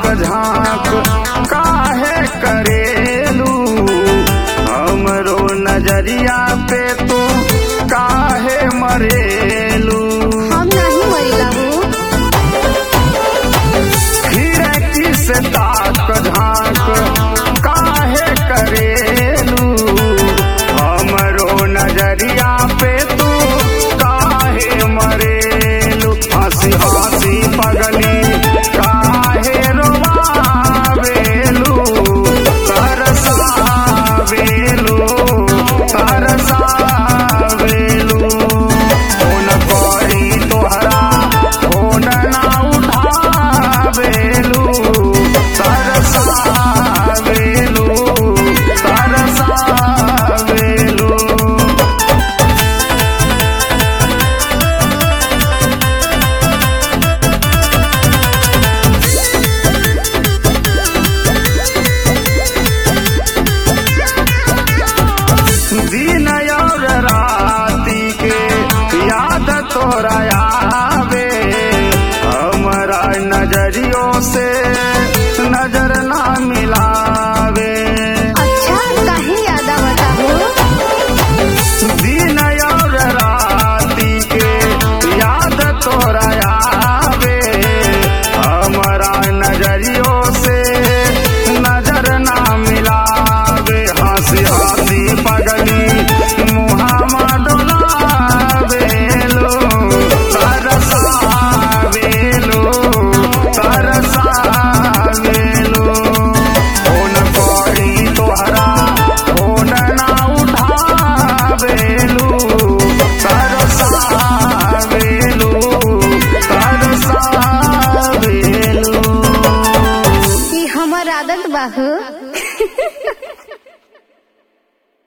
झांक काहे करेलू हमरो नजरिया पे तू काहे मरेलू हम नहीं मरिला हूँ खिड़की से ताक झांक काहे करेलू हमरो नजरिया पे तू काहे मरेलू हंसी हंसी पगली काहे रोवावेलू तरसावेलू तरसावेलू फोन करी तोहरा फोन ना उठावेलू तरसावेलू तरसावेलू दिन और राती के याद तोरा आवे हमारा नजरियों से नजर ना मिलावे अच्छा कहीं याद बता हूँ दिन और राती के याद तोरा आवे हमारा नजरियों से नजर ना मिलावे हंसी हंसी पगली मुहामा डोलावेलो तरसावेलो तरसावेलो फोन करी तोहरा फोन ना उठावेलू तरसावेलू तरसावेलू ई हमर आदत बा हूँ